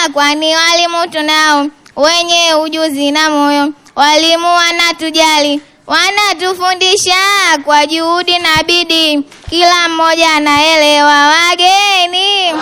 kwani walimu tunao wenye ujuzi na moyo. Walimu wanatujali, wanatufundisha kwa juhudi na bidii, kila mmoja anaelewa. Wageni,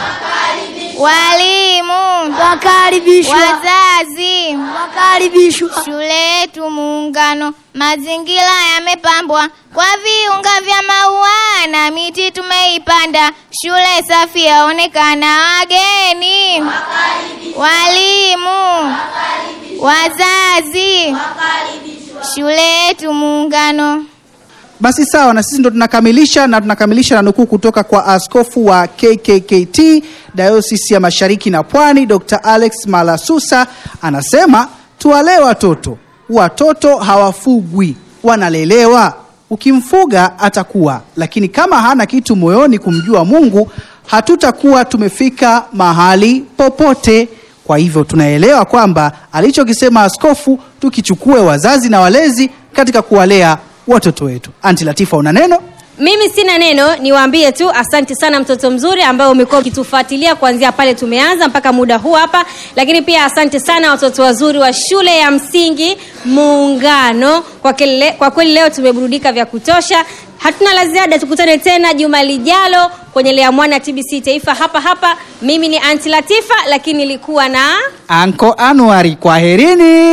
walimu, Wakaribishwa. wazazi, Wakaribishwa. Shule yetu Muungano, mazingira yamepambwa kwa viunga vya maua na miti tumeipanda. Shule safi yaonekana. Wageni, walimu, wazazi, shule yetu Muungano. Basi sawa, na sisi ndo tunakamilisha na tunakamilisha na nukuu kutoka kwa askofu wa KKKT Dayosisi ya Mashariki na Pwani, Dr. Alex Malasusa anasema tuwalee watoto. Watoto hawafugwi, wanalelewa. Ukimfuga atakuwa, lakini kama hana kitu moyoni kumjua Mungu, hatutakuwa tumefika mahali popote. Kwa hivyo tunaelewa kwamba alichokisema askofu tukichukue wazazi na walezi katika kuwalea watoto wetu. Anti Latifa, una neno? Mimi sina neno, niwaambie tu asante sana mtoto mzuri ambaye umekuwa ukitufuatilia kuanzia pale tumeanza mpaka muda huu hapa, lakini pia asante sana watoto wazuri wa shule ya msingi Muungano. Kwa, kele, kwa kweli leo tumeburudika vya kutosha. Hatuna la ziada, tukutane tena juma lijalo kwenye Lea Mwana TBC Taifa hapa hapa. Mimi ni Anti Latifa, lakini nilikuwa na Anko Anuari, kwaherini.